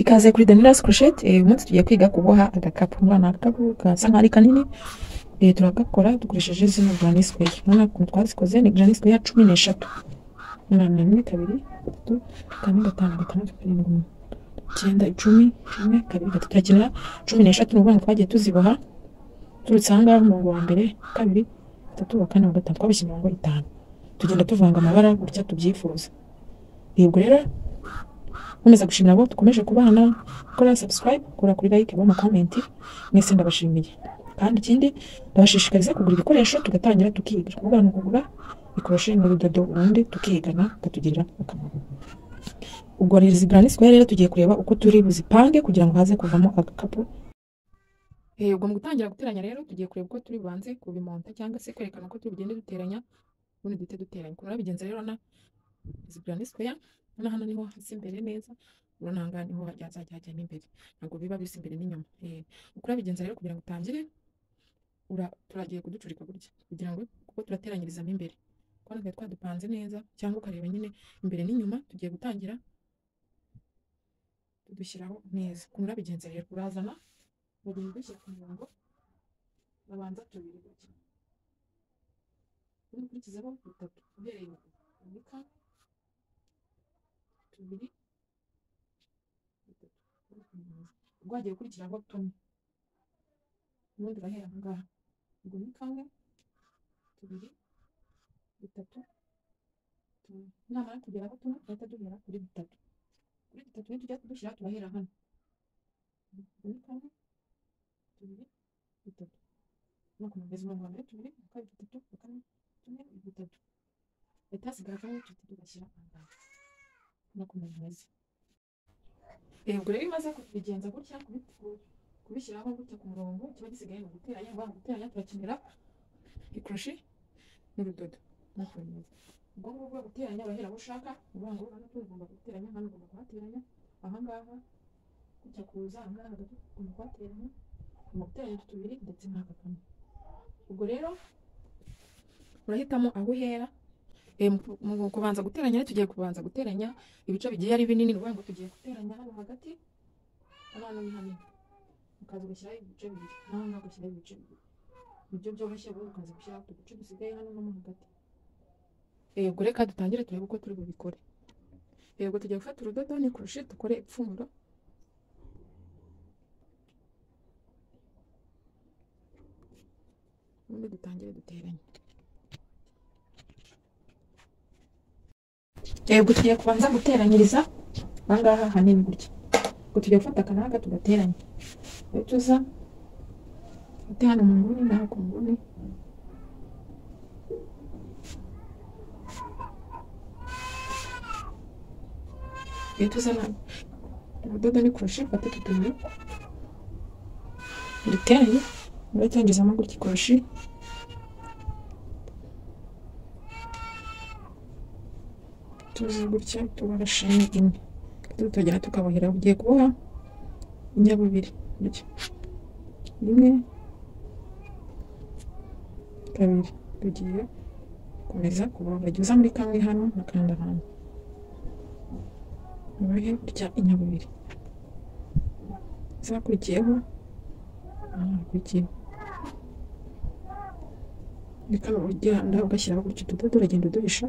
ikaze kuri Daniela's Crochet eh, umunsi tugiye kwiga kuboha agakapu umwana agakapu gasa nkaho ari kanini eh, turagakora dukoresheje zino granny square urabona ukuntu twazikoze ni granny square cumi n'eshatu mirongo ine kabiri gatatu kane gatanu gatandatu karindwi umunani, icyenda icumi rimwe kabiri gatatu turakenera cumi n'eshatu ni ukuvuga ngo twagiye tuziboha turutse aha ngaha umurongo wa mbere wa kabiri wa gatatu wa kane wa gatanu twabashye imirongo itanu tugenda tuvanga amabara gutya tubyifuza yego rero nkomeza gushimira abo dukomeje kubana gukora subscribe gukora kuri like mu comment mwese ndabashimiye kandi ikindi ndabashishikariza kugura ibikoresho tugatangira tukiga kuvuga ni ukugura ikoroshe n'urudodo ubundi tukigana tukatugirira akamaro ubwo rero izi granny square rero tugiye kureba uko turi buzipange kugira ngo haze kuvamo agakapu Eh, ubwo mu gutangira guteranya rero tugiye kureba uko turi bubanze kubimonta cyangwa se kwerekana uko turi bugende duteranya ubundi duhite duteranya ukuntu babigenza rero na izi granny square urabona hano niho hasa imbere neza urabona aha ngaha niho hajya hazajya hajya n'imbere ntabwo biba bisa imbere n'inyuma Eh, uko urabigenza rero kugira ngo utangire ura- turagiye kuducurika gutya kugira ngo kuko turateranyiriza mo imbere kuko natwe twadupanze neza cyangwa ukareba nyine imbere n'inyuma tugiye gutangira tudushyiraho neza ukuntu urabigenza rero urazana buri dushyira ku murongo babanza tubiri gutya ubundi ukurikizaho bitatu uhereye inyuma unika tubiri bitatu ubundi ukomeza. ubwo wagiye ukurikiraho tumwe ubundi urahera aho ngaho ubwo ni kamwe tubiri bitatu tumwe namara kugeraho tumwe duhita duhera kuri bitatu kuri bitatu ni tujya dushyira turahera hano ubwo ni kamwe tubiri bitatu no kumugeza umurongo wa mbere tubiri uwa kabiri bitatu uwa kane tumwe bitatu leta hasigara kamwe tuhita tugashyira aha ngaha no kumugeza ubwo rero iyo umaze kubigenza gutya kubi- ku- kubishyiraho gutya ku murongo kiba gisigaye ni uguteranya waba guteranya turakenera ikoroshi n'urudodo nk'uko bimeze ubwo ngubwo guteranya urahera aho ushaka uvuga ngo hano tugomba guteranya hano ugomba kuhateranya aha ngaha gutya kuza aha ngaha hagati ugomba kuhateranya ugomba guteranya tubiri ndetse n'aka kamwe ubwo rero urahitamo aho uhera Eh, mu mu kubanza guteranya rero tugiye kubanza guteranya ibice bigiye ari binini ni ukuvuga ngo tugiye guteranya hano hagati hano hano ni hanini ukaza ugashyiraho ibice bibiri naho ngaho ugashyiraho ibice bibiri nibyo byoroshye wowe ukaza gushyiraho utu duce dusigaye hano no mo hagati yego reka dutangire turebe uko turi bubikore yego tugiye gufata urudodo n'ikurushi dukore ipfumuro ubundi dutangire duteranye yego tugiye kubanza guteranyiriza aha ngaha hanini gutya ubwo tugiye gufata akanaka tugateranya iyo tuza ufate hano mu nguni naho ku nguni iyo tuza na urudodo n'ikurushi ufate utu tubiri duteranye uracyangizamo gutya ikurushi tuzi gutya tubara sheni imwe tutagera tukabohera ugiye kuboha inyabubiri gutya rimwe kabiri tugiye gukomeza kuboha jya uza muri kamwe hano n'akandi hantu ubohe gutya inyabubiri zakurikiyeho hakurikiyeho ni kano ugenda ugashyiraho gutya utudodo uragenda uduhisha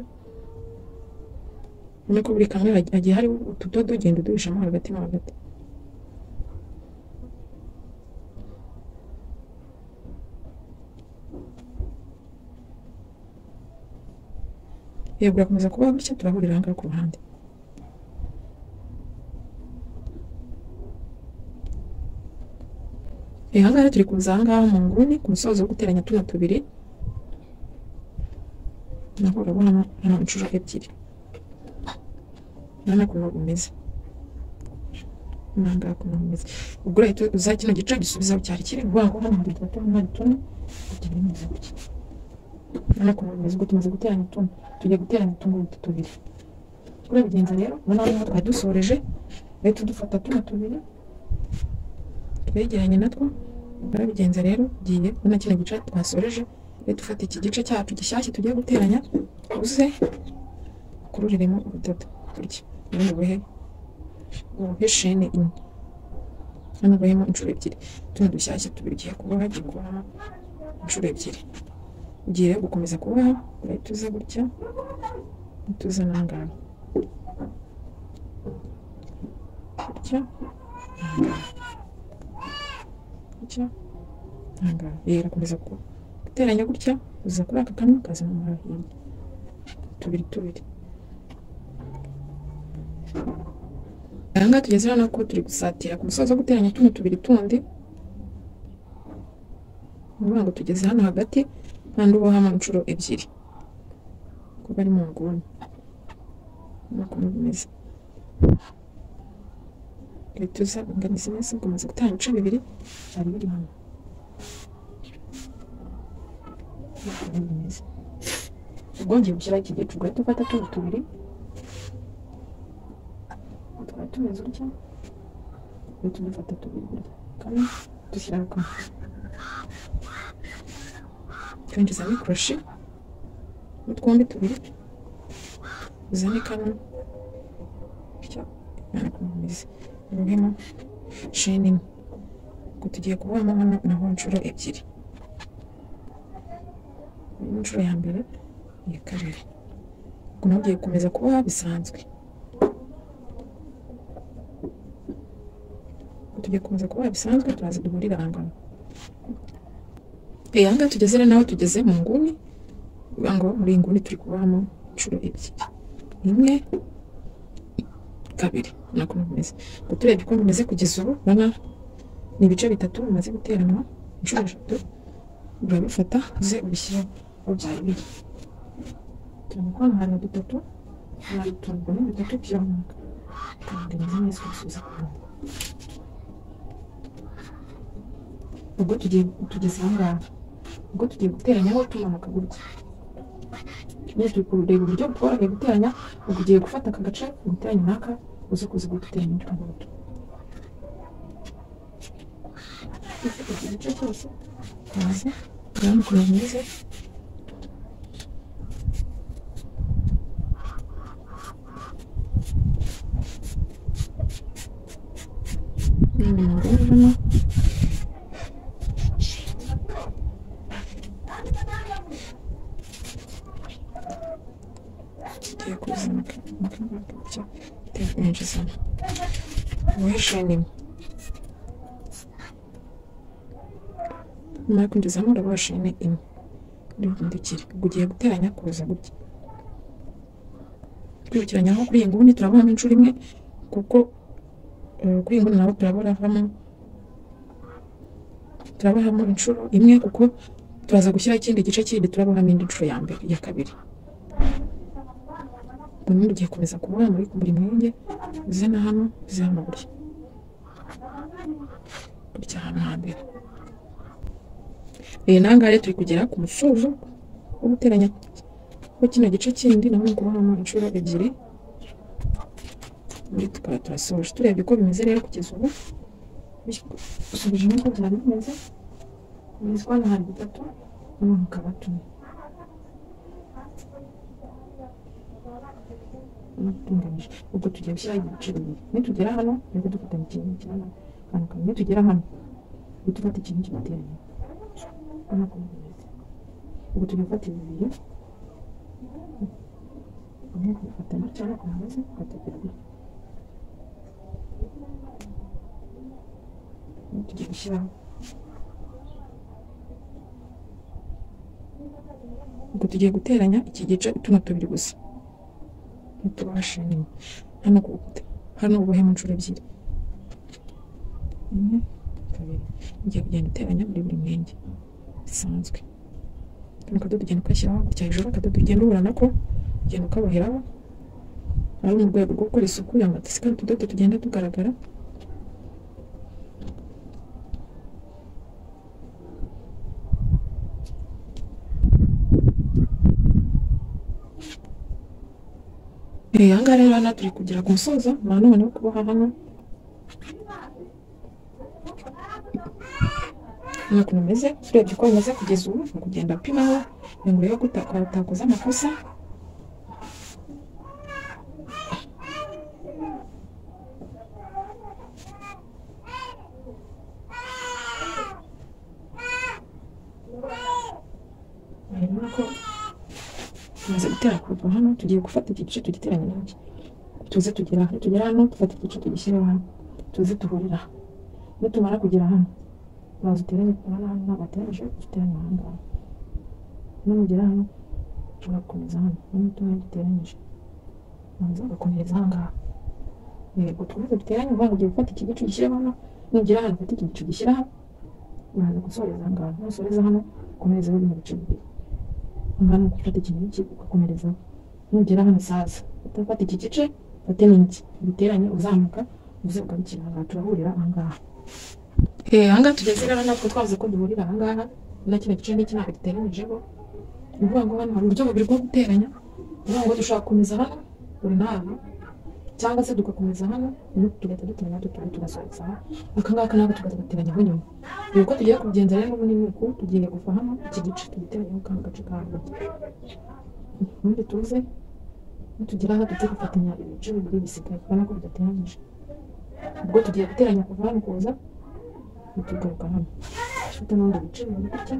ubona ko buri kamwe hagi- hagiye hari utudodo ugenda uduhishamo hagati mo hagati yego urakomeza kuba gutya turahurira ahangaha ku ruhande Eh, ahangaha rero turi kuza ahangaha mu nguni ku musozo wo guteranya tuno tubiri naho urabonamo hano inshuro ebyiri urabona ukuntu bumeze urabona ukuntu bumeze ubwo urahita uza kino gice gisubizaho cyari kiri uvuga ngo hano hari utudodo hari tuno tugira neza gutya urabona ukuntu bumeze ubwo tumaze guteranya tuno tugiye guteranya utungutu tubiri turabigenza rero urabona niho twari dusoreje rero tudufata tuno tubiri twegeranye natwo turabigenza rero tugiye urabona kino gice twasoreje rero dufata iki gice cyacu gishyashya tugiye guteranya uze ukururiremo urudodo gutya ubundi ubohe uruhe shene enye hano barimo inshuro ebyiri tuno dushyashya tubiri ugiye kuboha ugiye kuboha inshuro ebyiri ugiye rero gukomeza kuboha urahita uza gutya uhita uza aha ngaha gutya aha ngaha. gutya aha ngaha rero urakomeza ku- guteranya gutya uza kuri aka kamwe ukaza mu hino tubiri tubiri aha ngaha tugeze hano ko turi gusatira ku musozi wo guteranya tuno tubiri tundi ni ukuvuga ngo tugeze hano hagati kandi ubohamo inshuro ebyiri kuko ari mu nguni nuko bimeze leta uza inganiza neza ukomeza gutanga ibice bibiri byari biri hano Nuko bimeze. ubwo ngiye gushyiraho iki gice ugahita ufata tuno tubiri tukaba tumeze gutya uhita udufata tubiri gutya kamwe dushyiraho kamwe twinjizamo ikoroshi n'utwombi tubiri uzane kano bityo imana ikomeze uruhemo sheni imwe ubwo tugiye kubohamo hano naho inshuro ebyiri iyi ni inshuro ya mbere iya kabiri ubwo nawe ugiye gukomeza kuboha bisanzwe ubwo tugiye gukomeza kuboha bisanzwe turaza duhurira aha ngaha Eh, aha ngaha tugeze rero naho tugeze mu nguni bivuga ngo muri iyi nguni turi kubahamo inshuro ebyiri imwe kabiri nako bimeze ngo turebye uko bimeze kugeza ubu urabona ni ibice bitatu bimaze guteranwa inshuro eshatu urabifata uze ubishyire aho byari biri turabona ko hano hari dutatu hari utuntu ubwo ni dutatu byomaka tugaragaza neza kubisubiza ku murongo ubwo tugiye tugeze aha ngaha ubwo tugiye guteranyaho tumanuka gutya nyine turi kureba uburyo bworoheye guteranya ubwo ugiye gufata aka gace guteranya naka uze kuza guteranya utwo ngutwo Ufite iki gice cyose uraza urabona ukuntu bimeze ni mu nguni hano tugiye kuzana akabakabya tukwinjizamo ubuhisheni nyuma yo kwinjizamo urabona shene imwe urihindukire ubwo ugiye guteranya kuza gutya twibukiranyaho kuri iyi nguni turabonamo inshuro imwe kuko eh, kuri iyi nguni naho turaboravamo turabohamo inshuro imwe kuko turaza gushyiraho ikindi gice kindi turabohamo indi nshuro ya mbere iya kabiri ubundi ugiye komeza kubura muri buri mwenge uze na hano uze hano burya burya hano hambere iyi nanga rero turi kugera ku musozo wo guteranya ko kino gice kindi naho ni ukubonamo inshuro ebyiri muri tukaba turasoje turebye uko bimeze rero kugeza ubu usubijemo uko byari bimeze bimeze hano hari bitatu hano hakaba tune natunganyije ubwo tugiye gushyiraho ibice bibiri nitugera hano nibwo dufatanya ikintu cyangwa akantu kamwe nitugera hano ubwo dufata ikintu kibateranye urabona ko bimeze ubwo tujya gufata ibi bibiri umwe kubifata gutya cyangwa kumeze ugategera gutya Ubu tugiye gushyiraho ubwo tugiye guteranya iki gice tuno tubiri gusa ntitubashe nyine hano ku hano ubuhemu inshuro ebyiri imwe kabiri ugiye kugenda uteranya muri buri mwenge bisanzwe kano kadodo ugenda ukashyiraho gutya hejuru akadodo ugenda ubura nako ugenda ukaboheraho ari mu rwego rwo gukora isuku kugira ngo hadasigara utudodo tugenda tugaragara Eh, aha ngaha rero hano turi kugera ku musozo nta none wo kuboha hano ni ukuntu umeze turebye uko bimeze kugeza ubu ni ukugenda upimaho kugira ngo urebe ko utaka- utakoze amakosa kuko tumaze gutera kurutu hano tugiye gufata iki gice tugiteranya naki tuze tugera hano tugera hano dufata iki gice tugishyire hano tuze duhurira aha nitumara kugera hano uraza uteranye ku hano hano ntabwo ateranyije uteranye aha ngaha numugera hano ushobora gukomeza hano n'umutungo duteranyije ubanza ugakomereza aha ngaha yego twese duteranye uvuga ugiye gufata iki gice ugishyire hano nugera hano ufate iki gice ugishyira hano uraza gusoreza aha ngaha nusoreza hano ukomerezaho bino bice bibiri aha ngaha ni ugufata iki n'iki ugakomerezaho nugera hano saza utafata iki gice ufate n'iki ubiteranye uzamuka uze ugarukira aha ngaha turahurira aha ngaha Eh, aha ngaha tugeze rero natwe twavuze ko duhurira aha ngaha na kino gice n'iki ntabwo giteranyijeho ni ukuvuga ngo hano hari uburyo bubiri bwo guteranya ni ukuvuga ngo dushobora gukomeza hano buri nama cyangwa se tugakomeza hano ubu tugahita duteranya tutari tugasohotsa aha aka ngaka nako tugaza gateranya aho nyuma ubu uko tugiye kubigenza rero ubu ni uku tugiye gufa hano iki gice tugiteranyaho kandi gace kaho ubundi tuze nitugera aha tujye gufatanya ibice bibiri bisigaye urabona ko bidateranyije ubwo tugiye guteranya kuva hano kuza tugaruka hano ufite n'ubundi bice bibiri gutya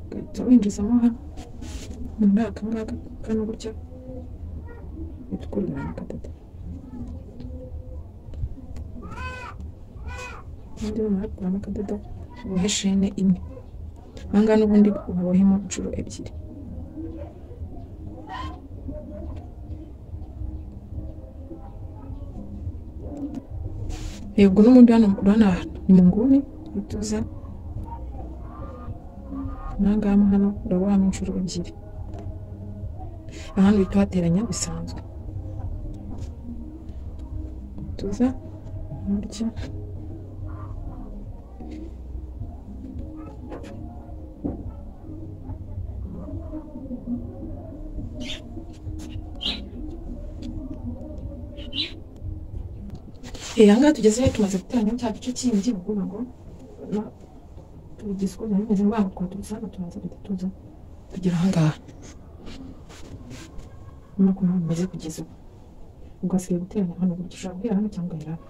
ugahita winjizamo hano muri aka ngaka kano gutya uhita ukururira na gatatu ubundi bamara gukuramo akadodo ubohe shene imwe aha ngaha n'ubundi ubohemo inshuro ebyiri yego n'ubundi hano urabona ni mu nguni uhita uza aha ngaha hano urabohamo inshuro ebyiri ahandi uhita uhateranya bisanzwe tuza gutya Eh, aha ngaha tugeze rero tumaze guteranya cya gice kindi ni ukuvuga ngo na- tubigize uko byari bimeze ngombwa ngo tubize hano turaza duhita tuza tugera aha ngaha no kuba bimeze kugeza ubu ubwo hasigaye guteranya hano gutya ushobora guhera hano cyangwa ugahera hano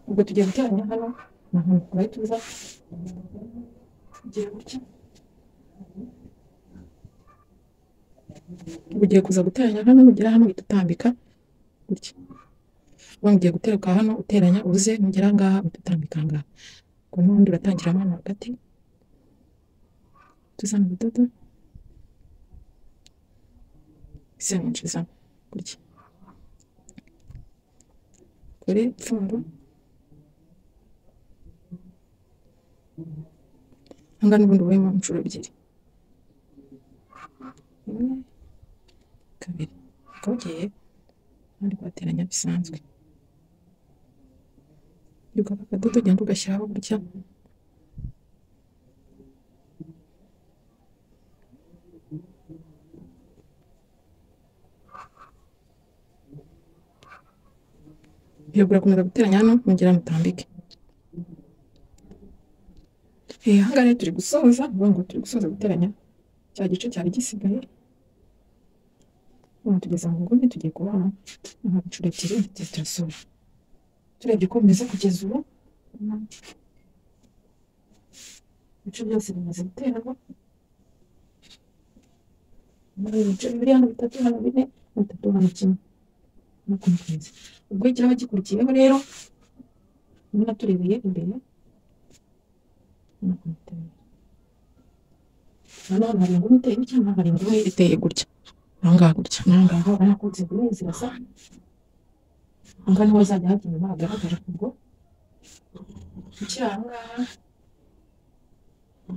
ubwo tugiye guteranya hano na hano urahita uza ugira gutya ugiye kuza guteranya hano nugera hano uhita utambika gutya uba ugiye guteruka hano uteranya uze nugera aha ngaha uhita utambika aha ngaha ubwo n'ubundi uratangiramo hano hagati tuzana ubudodo ese winjizamo gutya kuri pfundo aha ngaha n'ubundi ubuyemo inshuro ebyiri imwe kabiri ukaba ugiye kandi kuhateranya bisanzwe ugafata akadodo ugenda ugashyiraho gutya iyo burakomeza guteranya hano mugera mutambike Eh, aha ngaha rero turi gusoza ni ukuvuga ngo turi gusoza guteranya cya gice cyari gisigaye hano tugeze mu nguni tugiye kubona nka inshuro ebyiri tugiye turasura turebye uko bimeze kugeza ubu ibice byose bimaze guteramo muri ibi bice bibiri hano bitatu hano bine hano bitatu hano kimwe no kumeza ubwo ikiraba gikurikiyeho rero urabona turebeye imbere no kumutera hano hari inguni iteye cyangwa hari inguni iteye gutya aha ngaha gutya aha ngaha urabona ko inzego nini zirasa aha ngaha niho hazajya hajya inyuma hagaragara ubwo ukiri aha ngaha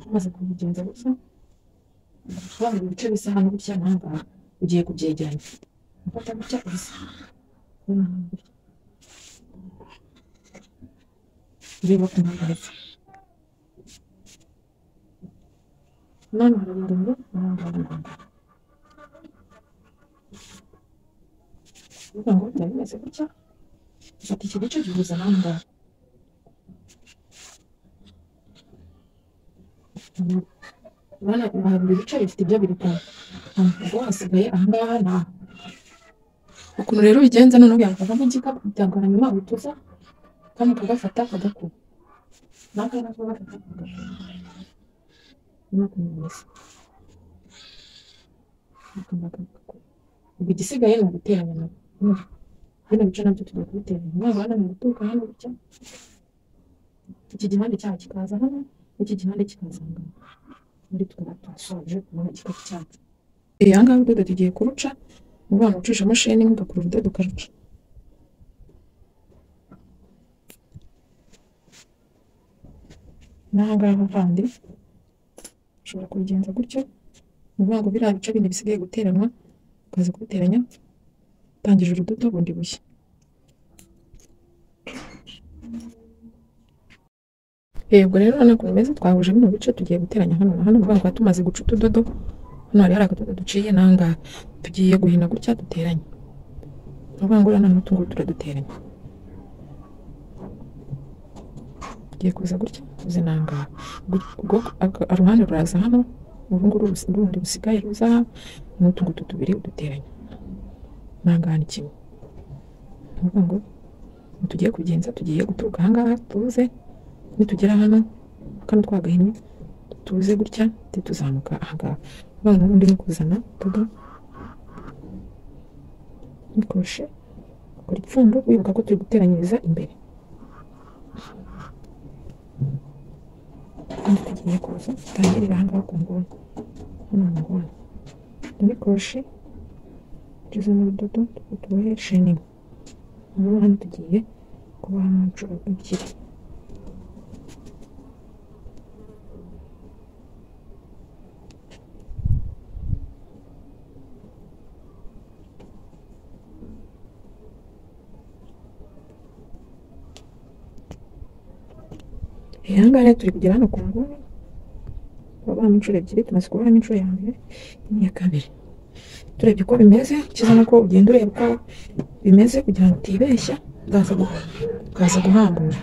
umaze kubigenza gutya urabona ibice bisa hano gutya n'aha ngaha ugiye kubyegeranya ufata gutya ubisa urabona aha gutya ureba ku mpande none hararinganiye aha ngaha ni aha ngaha kuvuga ngo byari bimeze gutya ufata iki gice gihuza n'aha ngaha urabona aha buri bice bifite ibyo birikana ubwo hasigaye aha ngaha ni aha ukuntu rero ubigenza noneho byakuvamo igikapu byagura nyuma uhita uza kano kagafata akagakuba n'aka nako gafata akagakuba nakumumesa ubu igisigaye ni uguteranya nabo Urumva? bino bice nabyo tujya kubiteranya umwana hano mu guturuka hano gutya iki gihande cyaha kikaza hano n'iki gihande kikaza aha ngaha muri tukaba twasoje kubona igikapu cyacu Eh, aha ngaha urudodo tugiye kuruca ni rwa rucisha mashini ugakura urudodo ukaruca n'aha ngaha handi ushobora kubigenza gutyo ni ukuvuga ngo biriya bice bindi bisigaye guteranwa ukaza kubiteranya utangira urudodo bundi bushya Eh, ubwo rero urabona ukuntu bimeze twahuje bino bice tugiye guteranya hano na hano ni ukuvuga ngo tuba tumaze guca utudodo hano hari hari akadodo duciye n'aha ngaha tugiye guhina gutya duteranye ni ukuvuga ngo urabona n'utu ngutu turaduteranya tugiye kuza gutya tuze n'aha ngaha Gu- ubwo- aka- uruhande ruraza hano uru nguru rusi- rundi rusigaye ruza aha n'utu ngutu tubiri uduteranya n'aha ngaha ni kimwe ni ukuvuga ngo ni tugiye kubigenza tugiye guturuka aha ngaha tuze nitugera hano kano twagahinnye tuze gutya tuze tuzamuka aha ngaha uvuga ngo ubundi ni kuzana tudo nikoroshe ukora ipfundo wibuka ko turi guteranyiriza imbere kandi tugiye kuza tutangirira aha ngaha ku nguni hano mu nguni muri koroshe tugeze mu rudodo tubohe sheningi ubu hano tugiye kuboha mu nshuro ebyiri Eh, aha ngaha rero turi kugera hano ku nguni turabonamo inshuro ebyiri tumaze kubonamo inshuro ya mbere n'iya kabiri turebye uko bimeze kiza nuko ugenda ureba uko bimeze kugira ngo utibeshya ukaza gu- ukaza guhambura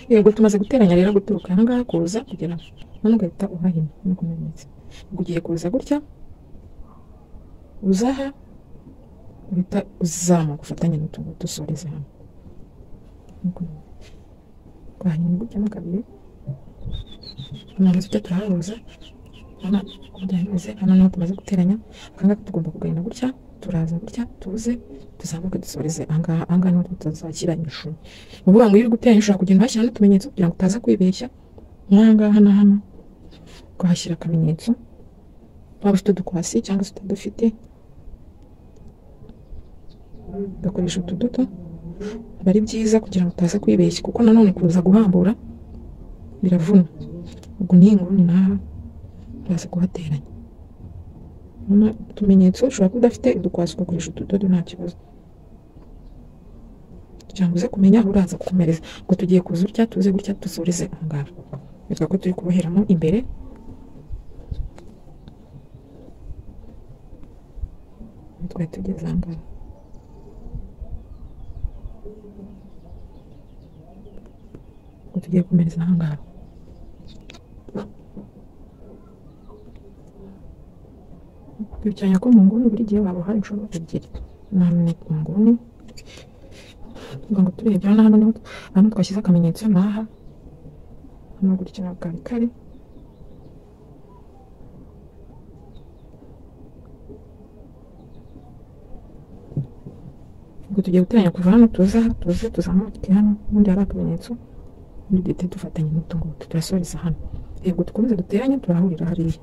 yego tumaze guteranya rero guturuka aha ngaha kuza kugera hano ugahita uhahina nk'uko bimeze Ubwo ugiye kuza gutya uzaha uhita uzamuka ufatanye n'utuntu dusoreze hamwe Nk'uko bimeze. twahina gutya mo kabiri tumaze tujya turahahuza hano burya bimeze hano niho tumaze guteranya aha ngaha tugomba kugahina gutya turaza gutya tuze tuzamuke dusoreze aha ngaha aha ngaha niho tutazashyira imishumi ni ukuvuga ngo iyo uri guteranya ushobora kugenda uhashyira n'utumenyetso kugira ngo utaza kwibeshya nk'aha ngaha na hano ukahashyira akamenyetso waba ufite udukwasi cyangwa se utadufite ugakoresha utudodo aba ari byiza kugira ngo utaza kwibeshya kuko nanone kuza guhambura biravuna ubwo n'iyi nguni naha uraza kuhateranya hanyuma utumenyetso ushobora kuba udafite udukwasi ugakoresha utudodo nta kibazo kugira ngo uze kumenya aho uraza gukomereza ngo tugiye kuza utya tuze gutya dusoreze aha ngaha bitwa ko turi kuboheramo imbere twari tugeze aha ngaha ngo tugiye komereza aha ngaha bicaranya ko mu nguni buri gihe waba uhari inshuro ebyiri none mu nguni kugira ngo turebye hano hano niho hano twashyize akamenyetso n'aha hano gutya ntabwo kari kari ubwo tugiye guteranya kuva hano tuza aha, tuze tuzamuke hano ubundi hari akamenyetso ubundi duhite dufatanya n'utu ngutu turasoreza hano yego dukomeze duteranye turahurira hariya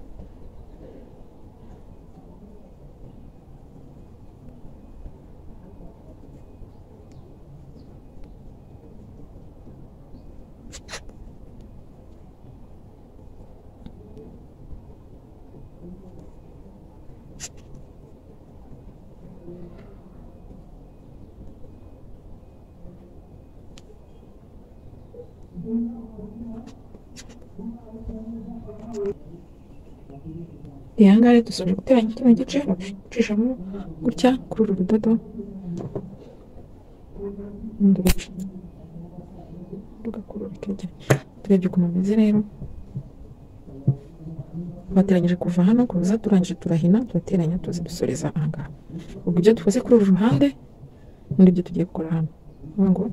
iyi aha ngaha rero dusoje guteranya kino gice ucishamo gutya kuri uru rudodo ubundi ugaca rugakururika tujya turebye ukuntu bimeze rero twateranyije kuva hano kuza turangije turahina turateranya tuzi dusoreza ahangaha ubwo ibyo dukoze kuri uru ruhande n'ibyo ibyo tugiye gukora hano Ni ngo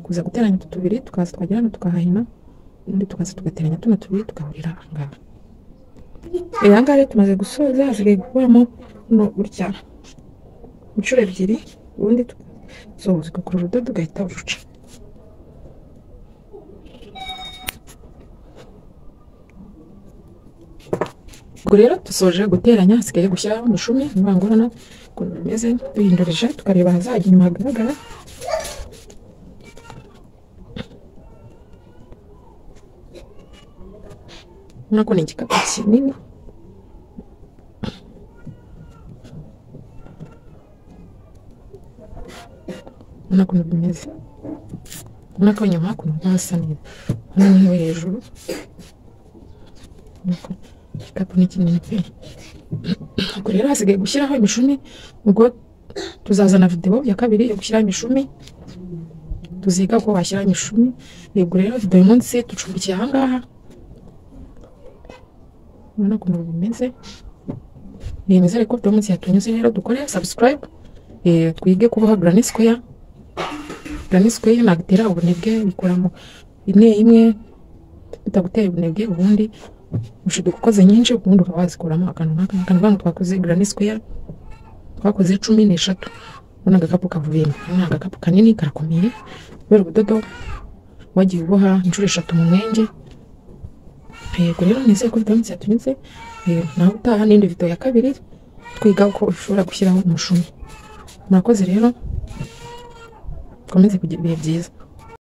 kuza guteranya utu tubiri tukaza twagera hano tukahahina ubundi tukaza tugateranya tuno tubiri tugahurira ahangaha Eh, ahangaha rero tumaze gusoza hasigaye gukuramo buno gutya inshuro ebyiri ubundi tugasoza ugakora urudodo ugahita uruca ubwo rero dusoje guteranya hasigaye gushyiraho imishumi imvangurana ukuntu bimeze duhindurije tukareba ahazajya inyuma hagaragara urabona ko ni igikapu kinini urabona ukuntu bimeze urabona ko inyuma hakuno hasa neza hano ni nko hejuru urabona ko igikapu ni kinini pe ubwo rero hasigaye gushyiraho imishumi ubwo tuzazana videwo ya kabiri yo gushyiraho imishumi tuziga ko washyiraho imishumi ubwo rero videwo uyu munsi ducumbikiye ahangaha urabona ukuntu bimeze bimeze ariko videwo munsi yatunyuze rero dukore subscribe eh, twige kuboha granny square granny square nagutera ubunebwe bikoramo ine imwe bitagutera ubunebwe ubundi ushobora gukoze nyinshi ubundi ukaba wazikuramo akantu nk'aka akantu nk'aka twakoze granny square twakoze cumi n'eshatu urabona agakapu kavuyemo aka ni agakapu kanini karakomeye kubera ubudodo wagiye uboha inshuro eshatu mu mwenge yego rero nizeye ko video y'iminsi yatunyuze Eh, nawe utaha n'indi video ya kabiri twiga uko ushobora gushyiraho umushumi murakoze rero ukomeze kugira ibihe byiza